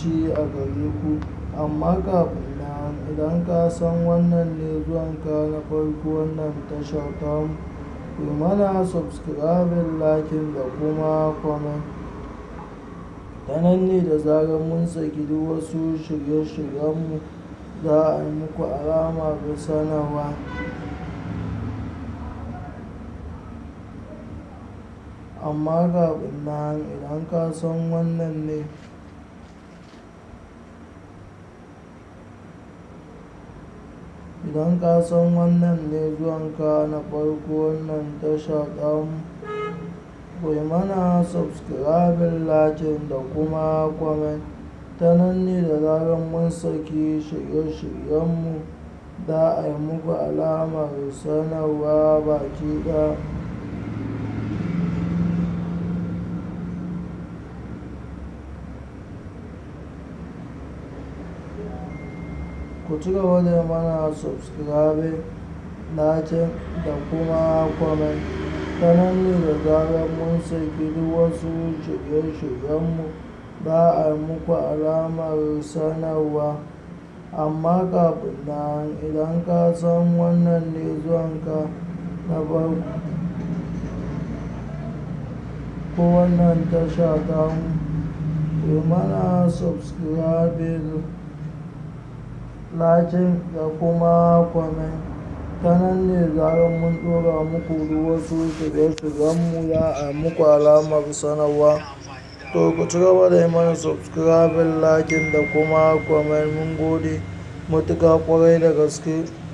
shi a gare ku amma kafin nan idan ka san wannan ne zuwanka na farko wannan tashar tamu ku mana subscribing lakin da kuma comment ta nan ne da zarar mun saki duk wasu shirye-shiryenmu za a yi muku alama da sanarwa amma kafin nan idan ka san wannan ne idan ka san wannan ne zuwanka na farko wannan tasha ɗamu ku yi mana subscribing lakin da kuma comment ta nan ne da zarar mun saki shirye-shiryenmu za a yi muku alamar sanarwa baki ɗaya ku ci gaba da mana subscribing lakin da kuma comment ta nan ne da zarar mun saki duk wasu shirye-shiryenmu za a yi muku alamar sanarwa amma kafin nan idan ka san wannan ne zuwanka na farko ko wannan tasha tamu ku mana subscribing lakin da kuma comment ta nan ne zarar mun ɗora muku duk wasu shirye-shiryenmu za a muku alamar sanarwa to ku ci gaba da yi mana subscribing lakin da kuma comment mun gode matuƙa ƙwarai da gaske